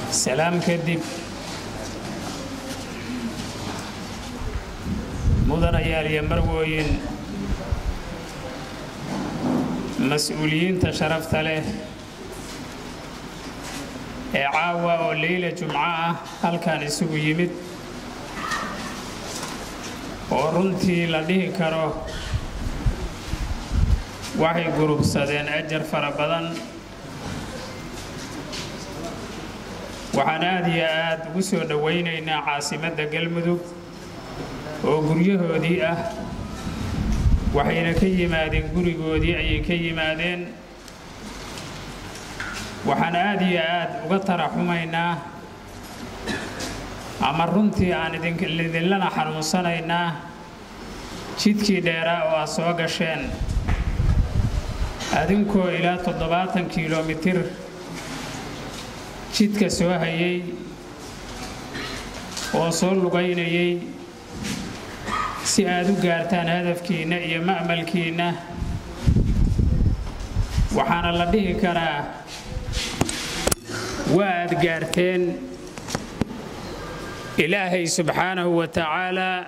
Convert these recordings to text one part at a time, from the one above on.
salaam kadib mudanayaal iyo marwooyin mas-uuliyiinta sharafta leh ee caawa oo leyla jumco ah halkan isugu yimid oo runtii la dhihi karo waxay gurubsadeen ajar fara badan waxaan aad iyo aad ugu soo dhowaynaynaa caasimadda galmudug oo guryahoodii ah waxayna ka yimaadeen gurigoodii ayay ka yimaadeen waxaan aad iyo aad uga taraxumaynaa ama runtii aan idinlana xanuunsanaynaa jidkii dheeraa oo aad soo gasheen adinkoo ilaa toddobaatan kilomitir jidka soo hayay oo soo lugaynayay si aad u gaartaan hadafkiinna iyo ma'malkiinna waxaana la dhihi karaa waa aad gaarteen ilaahay subxaanahu wa tacaalaa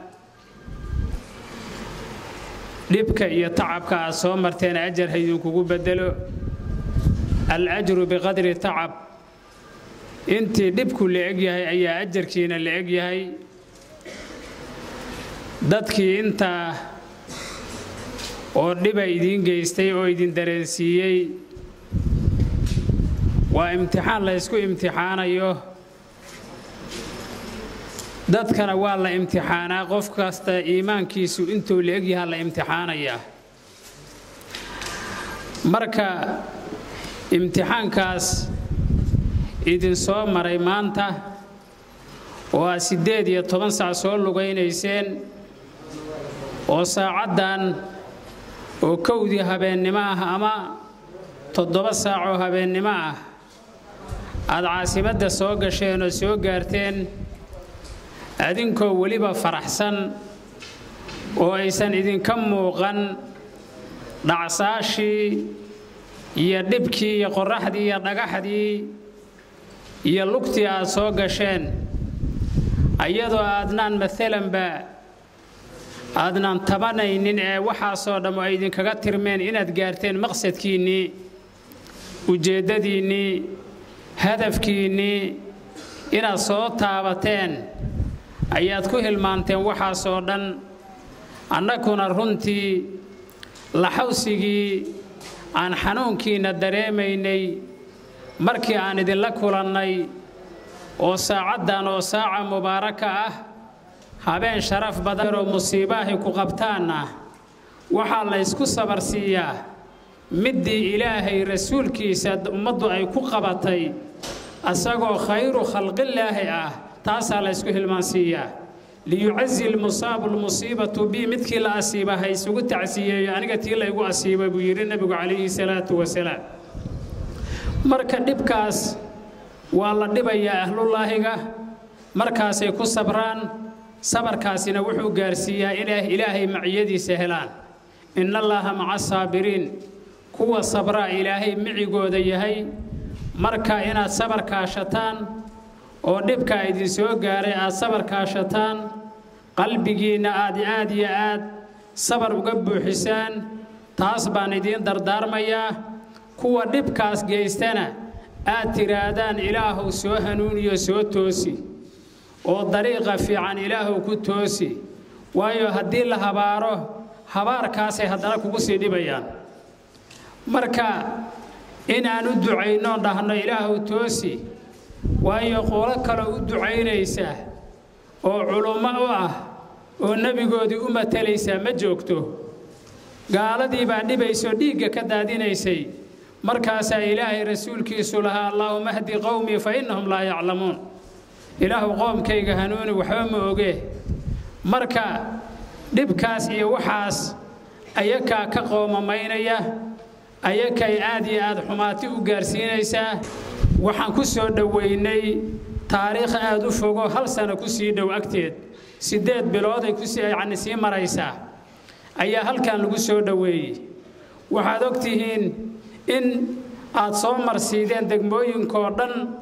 dhibka iyo tacabka aad soo marteen ajar haydinkugu beddelo al-ajru biqadri tacab intii dhibku la eg yahay ayaa ajarkiina la eg yahay dadkii intaa oo dhiba idiin geystay oo idin dareensiiyey waa imtixaan la ysku imtixaanayo dadkana waa la imtixaanaa qof kasta iimaankiisu intuu la egyahaa la imtixaanayaa marka imtixaankaas idin soo maray maanta oo aad siddeed iyo toban sac soo lugaynayseen oo saacaddan oo kowdii habeennimo ah ama toddoba saacoo habeennimo ah aad caasimadda soo gasheen oo soo gaarteen adinkoo weliba faraxsan oo aysan idinka muuqan dhacsaashii iyo dhibkii iyo qorraxdii iyo dhagaxdii iyo lugtii aad soo gasheen iyadoo aadnaan maalanba aadnaan tabanaynin ee waxaasoo dhammo ay idinkaga tirmeen inaad gaarteen maqsadkiinnii ujeeddadiinnii hadafkiinnii inaad soo taabateen ayaad ku hilmaanteen waxaasoo dhan annaguna runtii laxawsigii aan xanuunkiinna dareemaynay markii aan idinla kulannay oo saacaddan oo saaca mubaaraka ah habeen sharaf badanoo musiibaahay ku qabtaanna waxaa la ysku sabarsiiyaa middii ilaahay rasuulkiisa ummaddu ay ku qabatay asagoo khayru khalqillaahi ah taasaa la ysku hilmaansiiyaa liyucazi lmusaabu lmusiibatu bi midkii la asiiba ha isugu tacsiyeeyo aniga tii laygu asiiba buu yidhi nebigu calayhi salaatu wasalaam marka dhibkaas waa la dhibayaa ahlullaahiga markaasay ku sabraan sabarkaasina wuxuu gaarsiiyaa inay ilaahay maciyadiisa helaan inna allaaha maca saabiriin kuwa sabraa ilaahay micigooda yahay marka inaad sabar kaashataan oo dhibkaa idin soo gaaray aad sabar kaashataan qalbigiinna aad aad iyo aad sabar uga buuxisaan taas baan idiin dardaarmayaa kuwa dhibkaas geystana aad tidhaahdaan ilaahuw soo hanuuniyo soo toosi oo dariiqa fiican ilaahuw ku toosi waayo haddii la habaaro habaarkaasay haddana kugu sii dhibayaan marka inaan u ducayno dhahno ilaahuw toosi waayo qolo kaloo u ducaynaysa oo culummo u ah oo nebigoodii u matalaysaa ma joogto gaaladii baa dhibaysoo dhiigga ka daadinaysay markaasaa ilaahay rasuulkiisu lahaa allaahuma hdi qowmii fa innahum laa yaclamuun ilaahu qoomkayga hanuuni waxba ma oge marka dhibkaas iyo waxaas ayakaa ka qoomamaynaya ayakay aad iyo aad xumaati u gaarsiinaysaa waxaan ku soo dhowaynay taariikh aad u fogo hal sano ku sii dhow agteed siddeed bilooday kuyacni sii maraysaa ayaa halkan lagu soo dhoweeyey waxaad og tihiin in aad soo marsiideen degmooyinkoo dhan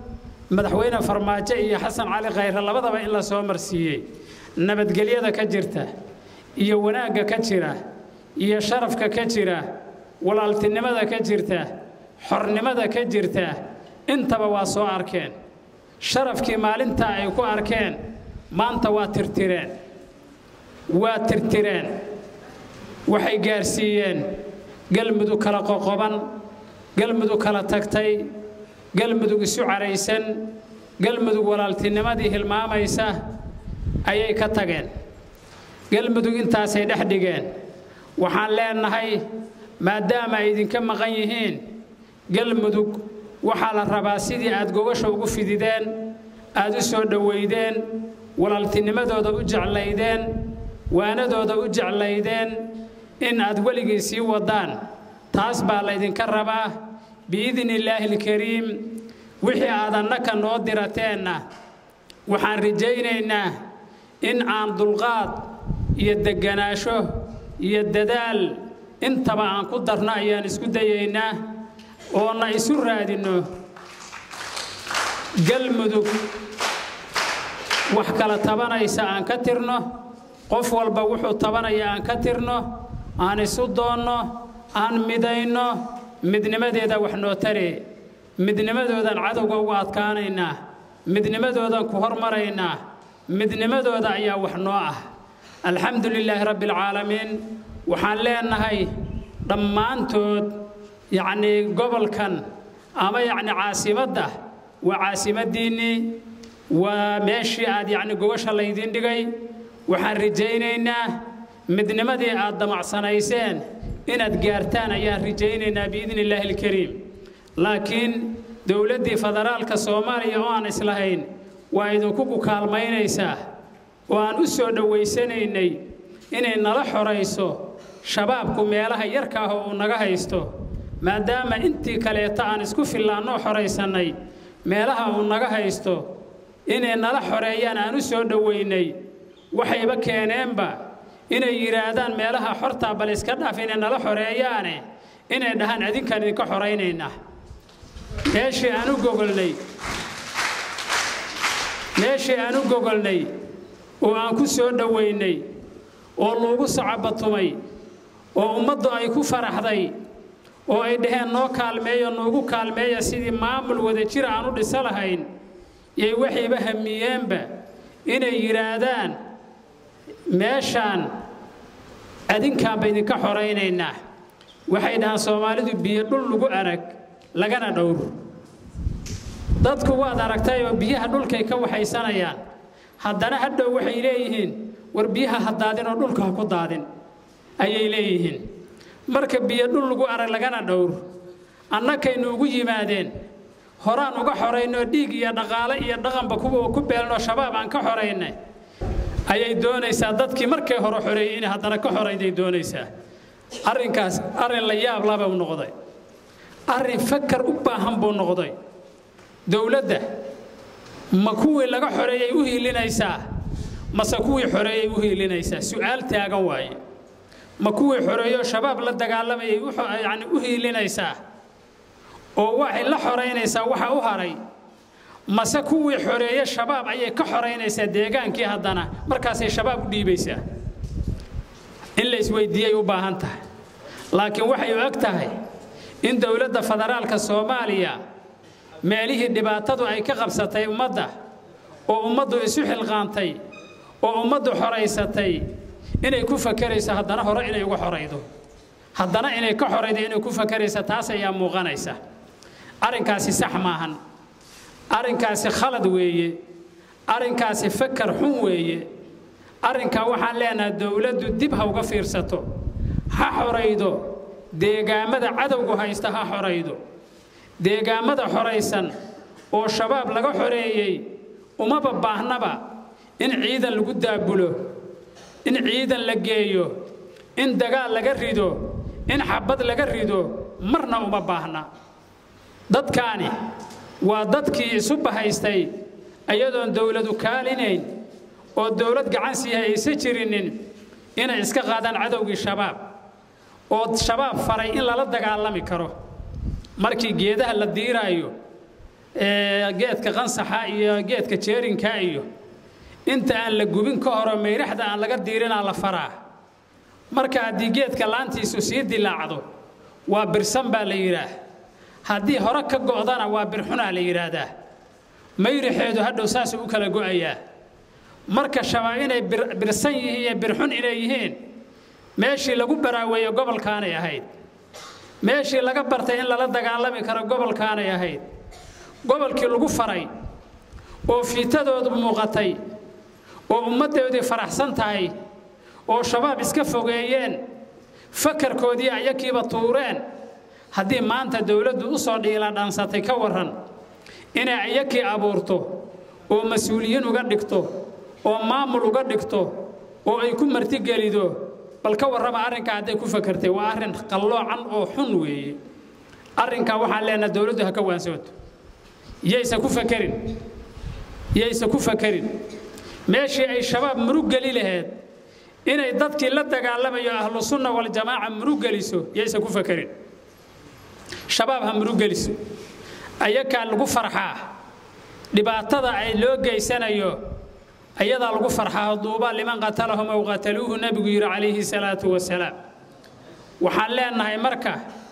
madaxweyne farmaajo iyo xasan cali khayre labadaba in la soo marsiiyey nabadgelyada ka jirta iyo wanaagga ka jira iyo sharafka ka jira walaaltinimada ka jirta xornimada ka jirta intaba waa soo arkeen sharafkii maalintaa ay ku arkeen maanta waa tirtireen waa tirtireen waxay gaarsiiyeen galmudug kala qoqoban galmudug kala tagtay galmudug isu caraysan galmudug walaaltinimadii hilmaamaysa ayay ka tageen galmudug intaasay dhex dhigeen waxaan leenahay maadaama ay idinka maqan yihiin galmudug waxaa la rabaa sidii aad gogasha ugu fidideen aad u soo dhowaydeen walaaltinimadooda u jeclaydeen waanadooda u jeclaydeen in aad weligii sii waddaan taas baa laydinka rabaa biidni illaahi alkariim wixii aad annaka noo dirateenna waxaan rajaynaynaa in aan dulqaad iyo degganaasho iyo dadaal intaba aan ku darno ayaan isku dayaynaa oona isu raadinno galmudug wax kala tabanaysa aan ka tirno qof walba wuxuu tabanaya aan ka tirno aan isu doonno aan midayno midnimadeeda wax noo taree midnimadoodaan cadowga uga adkaanaynaa midnimadoodaan ku hormaraynaa midnimadooda ayaa wax noo ah alxamdu lilaahi rabbi alcaalamiin waxaan leenahay dhammaantood yacnii gobolkan ama yacni caasimadda waa caasimaddiinnii waa meeshii aad yacni gobasha laydiin dhigay waxaan rajaynaynaa midnimadii aad damacsanayseen inaad gaartaan ayaan rajaynaynaa biidni illaahi alkariim laakiin dowladdii federaalka soomaaliya oo aan islahayn waa idinku ku kaalmaynaysaa oo aan u soo dhowaysanaynay inay nala xorayso shabaabku meelaha yarka ah oo uu naga haysto maadaama intii kaleeta aan isku fillaannoo xoraysannay meelaha uu naga haysto inay nala xoreeyaan aan u soo dhowaynay waxayba keeneenba inay yidhaahdaan meelaha xortaa bal iska dhaaf inay nala xoreeyaane inay dhahaan adinkaan idinka xoraynaynaa meeshii aan u gogolnay meeshii aan u gogolnay oo aan ku soo dhowaynay oo lagu sacabatumay oo ummaddu ay ku faraxday oo ay dhaheen noo kaalmeeyo noogu kaalmeeya sidii maamul wada jir aan u dhiso lahayn yay waxayba hamiyeenba inay yidhaahdaan meeshaan adinkaanba idinka xoraynaynaa waxay dhahaan soomaalidu biyo dhul lagu arag lagana dhowr dadku waad aragtayoo biyaha dhulkay ka waxaysanayaan haddana hadhow waxay leeyihiin war biyaha ha daadin oo dhulka ha ku daadin ayay leeyihiin marka biyo dhul lagu arag lagana dhowr annakaynu ugu yimaadeen horaan uga xoraynoo dhiig iyo dhaqaale iyo dhaqanba kuwa ku beelnoo shabaab aan ka xoraynay ayay doonaysaa dadkii markay hore xoreeyey inay haddana ka xorayday doonaysaa arrinkaas arrin la yaab laba u noqday arrin fakar u baahan buu noqday dowladda ma kuwii laga xoreeyay u hiilinaysaa mase kuwii xoreeyay u hiilinaysaa su'aal taagan waaye ma kuwii xoreeyo shabaab la dagaalamayay yani u hiilinaysaa oo waxay la xoraynaysaa waxa u haray mase kuwii xoreeye shabaab ayay ka xoraynaysaa deegaankii haddana markaasay shabaab u dhiibaysaa in la isweydiiyay u baahan tahay laakiin waxay u eg tahay in dowladda federaalka soomaaliya meelihii dhibaatadu ay ka qabsatay ummadda oo ummaddu isu xilqaantay oo ummaddu xoraysatay inay ku fakerayso haddana hore inay uga xoraydo haddana inay ka xoraydo inay ku fakerayso taas ayaa muuqanaysa arrinkaasi sax maahan arrinkaasi khalad weeye arrinkaasi fakar xun weeye arrinkaa waxaan leenahay dowladdu dib ha uga fiirsato ha xoraydo deegaammada cadowgu haysta ha xoraydo deegaammada xoraysan oo shabaab laga xoreeyey umaba baahnaba in ciidan lagu daabulo in ciidan la geeyo in dagaal laga rido in xabad laga rido marna uma baahna dadkaani waa dadkii isu bahaystay iyadoon dowladu kaalinayn oo dowlad gacan siiha aysa jirinin inay iska qaadaan cadowgii shabaab oo shabaab faray in lala dagaalami karo markii geedaha la diiraayo geedka qansaxa iyo geedka jeerinka iyo inta aan la gubin ka horo mayraxda aan laga diirinaa la faraa marka haddii geedka laantiisu sii dilaacdo waa birsan baa la yidhaah haddii hore ka go'dana waa birxunaa la yidhaahdaa mayraxeedu hadhow saasuu u kala go'ayaa marka shabaab inay birsan yihiin iyo birxun inay yihiin meeshii lagu baraaweeye gobolkaanay ahayd meeshii laga bartay in lala dagaalami karo gobolkaanay ahayd gobolkii lagu faray oo fiitadoodu muuqatay oo ummaddoodii faraxsan tahay oo shabaab iska fogeeyeen fakarkoodii ayakiiba tuureen haddii maanta dowladdu u soo dhiila dhansatay ka warran inay ayakii abuurto oo mas-uuliyiin uga dhigto oo maamul uga dhigto oo ay ku martigelido bal ka warrama arrinkaa hadday ku fakartay waa arrin qalloocan oo xun weeye arrinkaa waxaan leenaha dowladdu ha ka waansooto yaysa ku fakerin yaysa ku fakerin meeshii ay shabaab murug geli laheed inay dadkii la dagaalamayo ahlu sunna waljamaaca murug geliso yaysa ku fakerin shabaab ha murug geliso ayakaa lagu farxaa dhibaatada ay loo geysanayo ayadaa lagu farxaa duuba liman qatalahum aw qataluuhu nebigu yidhi calayhi salaatu wasalaam waxaan leenahay marka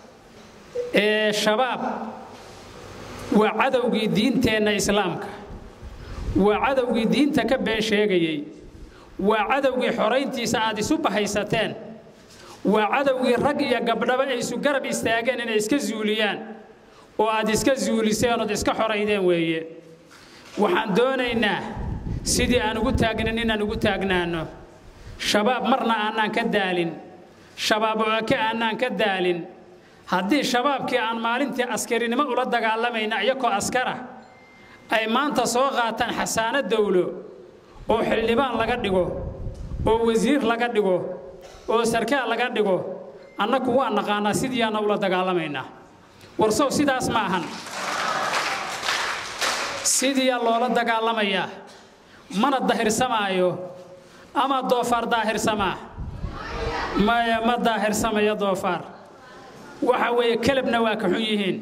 shabaab waa cadowgii diinteenna islaamka waa cadowgii diinta ka been sheegayey waa cadowgii xorayntiisa aad isu bahaysateen waa cadowgii rag iyo gabdhaba ay isu garab istaageen inay iska zuuliyaan oo aad iska zuuliseen ood iska xoraydeen weeye waxaan doonaynaa sidii aan ugu taagnin inaan ugu taagnaanno shabaab marna aanaan ka daalin shabaab oake aanaan ka daalin haddii shabaabkii aan maalintii askarinimo ula dagaalamayna iyakoo askara ay maanta soo qaataan xasaano dowlo oo xildhibaan laga dhigo oo wasiir laga dhigo oo sarkaal laga dhigo annaku waa naqaanaa sidiiaana ula dagaalamaynaa warsow sidaas ma ahan sidiiyaa loola dagaalamayaa mana dahirsamaayo ama doofaar daahirsamaa maya ma daahirsamaya doofaar waxa weeye kelabna waa ka xun yihiin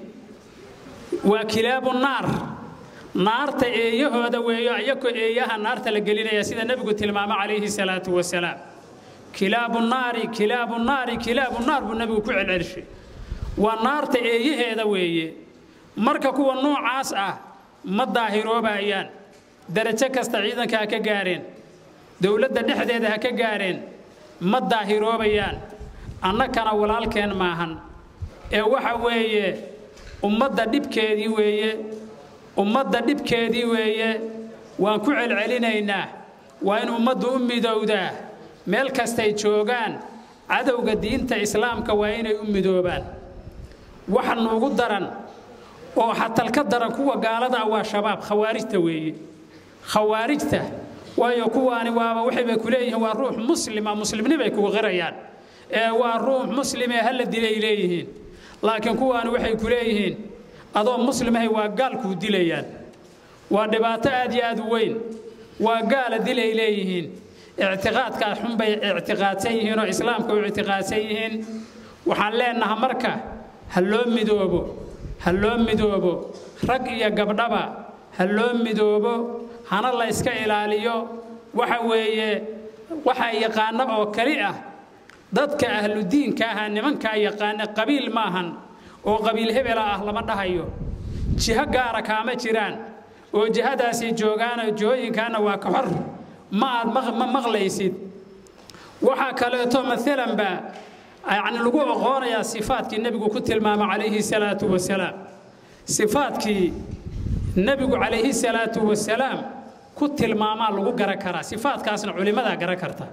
waa kilaabu naar naarta eeyahooda weeyo ayakoo eeyaha naarta la gelinaya sida nebigu tilmaamo calayhi salaatu wasalaam kilaabu naari kilaabu naari kilaabu naar buu nebigu ku celcelishay waa naarta eeyaheeda weeye marka kuwa noocaas ah ma daahiroobayaan darajo kasta ciidanka ha ka gaareen dowladda dhexdeeda ha ka gaareen ma daahiroobayaan annakana walaalkeen maahan ee waxa weeye ummadda dhibkeedii weeye ummadda dhibkeedii weeye waan ku celcelinaynaa waa in ummaddu u midowdaa meel kastay joogaan cadowga diinta islaamka waa inay u midoobaan waxa nuugu daran oo xatalka daran kuwa gaalada ah waa shabaab khawaarijta weeye khawaarijta waayo kuwaani waaba waxaybay ku leeyihiin waa ruux muslima muslimnibay kugu qirayaan ee waa ruux muslimee hala dilay leeyihiin laakiin kuwaani waxay ku leeyihiin adoo muslimahay waa gaalkuu dilayaan waa dhibaato aad iyo aad u weyn waa gaala dilay leeyihiin ictiqaadkaas xunbay ictiqaadsan yihiin oo islaamka u ictiqaadsan yihiin waxaan leenaha marka ha loo midoobo ha loo midoobo rag iyo gabdhaba ha loo midoobo hana la yska ilaaliyo waxa weeye waxaa yaqaano oo keli ah dadka ahludiinka aha nimankaa yaqaana qabiil maahan oo qabiil hebela ah lama dhahayo jiho gaara kaama jiraan oo jihadaasii joogaana jihooyinkaana waa ka xor ma aad ma maqlaysid waxaa kaleeto maalanba yacni lagu oqoonayaa sifaadkii nebigu ku tilmaama calayhi salaatu wasalaam sifaadkii nebigu calayhi salaatu wasalaam ku tilmaamaa lagu garan karaa sifaadkaasna culimmadaa garan karta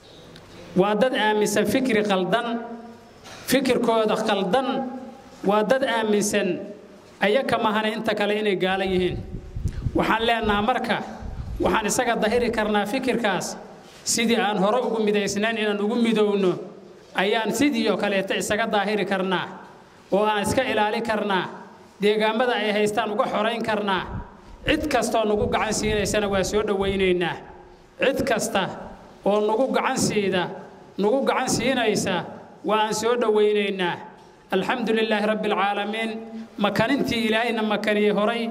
waa dad aaminsan fikri qaldan fikirkooda qaldan waa dad aaminsan ayaka mahana inta kale inay gaala yihiin waxaan leenaha marka waxaan isaga dahiri karnaa fikirkaas sidii aan hore ugu midaysnayn inaan ugu midowno ayaan sidii oo kaleeta isaga daahiri karnaa oo aan iska ilaali karnaa deegaammada ay haystaan uga xorayn karnaa cid kastaoo nagu gacan siinaysana waa soo dhowaynaynaa cid kasta oo nagu gacan siida nagu gacan siinaysa waa aan soo dhowaynaynaa alxamdu lilaahi rabbi alcaalamiin makanintii ilaahayna makaniyey horay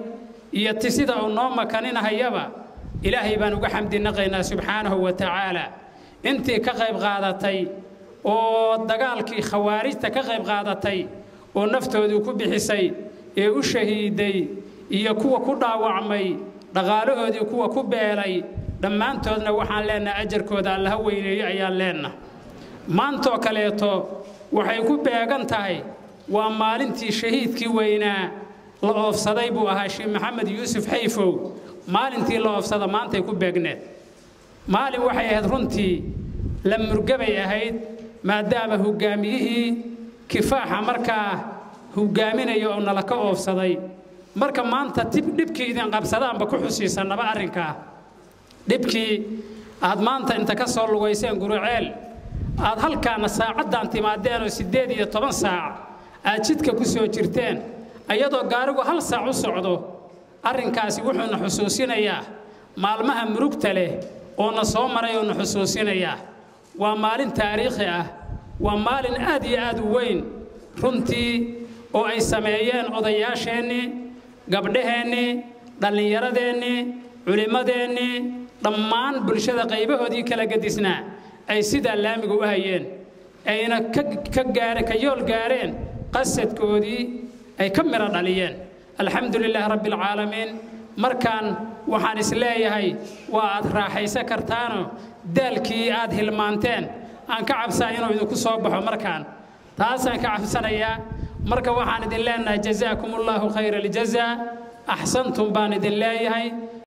iyo ti sida uu noo makaninahayaba ilaahay baan uga xamdinaqaynaa subxaanahu wa tacaala intii ka qayb qaadatay oo dagaalkii khawaarijta ka qayb qaadatay oo naftoodii ku bixisay ee u shahiiday iyo kuwa ku dhaawacmay dhaqaalahoodii kuwa ku beelay dhammaantoodna waxaan leennaha ajarkooda allaha weyneeyo ayaan leenna maantoo kaleeto waxay ku beegan tahay waa maalintii shahiidkii weynaa la oofsaday buu ahaa sheekh maxamed yuusuf xayfow maalintii la oofsada maantay ku beegneed maalin waxay ahayd runtii la murgabay ahayd maadaama hoggaamiyihii kifaaxa markaa hoggaaminaya oo nala ka oofsaday marka maanta tib dhibkii idin qabsadaanba ku xusiisannaba arrinkaa dhibkii aad maanta inta ka soo lugayseen guruceel aad halkaana saacaddan timaadeen oo siddeed iyo toban saac aad jidka ku soo jirteen iyadoo gaarigu hal saac u socdo arrinkaasi wuxuuna xusuusinayaa maalmaha murugta leh oo na soo maray oo na xusuusinayaa waa maalin taariikhi ah waa maalin aad iyo aad u weyn runtii oo ay sameeyeen odayaasheennii gabdhaheennii dhallinyaradeenii culimmadeennii dhammaan bulshada qaybahoodii kala gedisnaa ay sidaa laamiga u hayeen ayna ka gaare ka yool gaareen qasadkoodii ay ka midho dhaliyeen alxamdu lilaahi rabbi alcaalamiin markaan waxaan is leeyahay waa aad raaxaysan kartaanoo daalkii aad hilmaanteen aan ka cabsaa inuu idinku soo baxo markaan taasaan ka cabsanayaa marka waxaan idin leenahay jazaakum allaahu khayra aljazaa axsantum baan idin leeyahay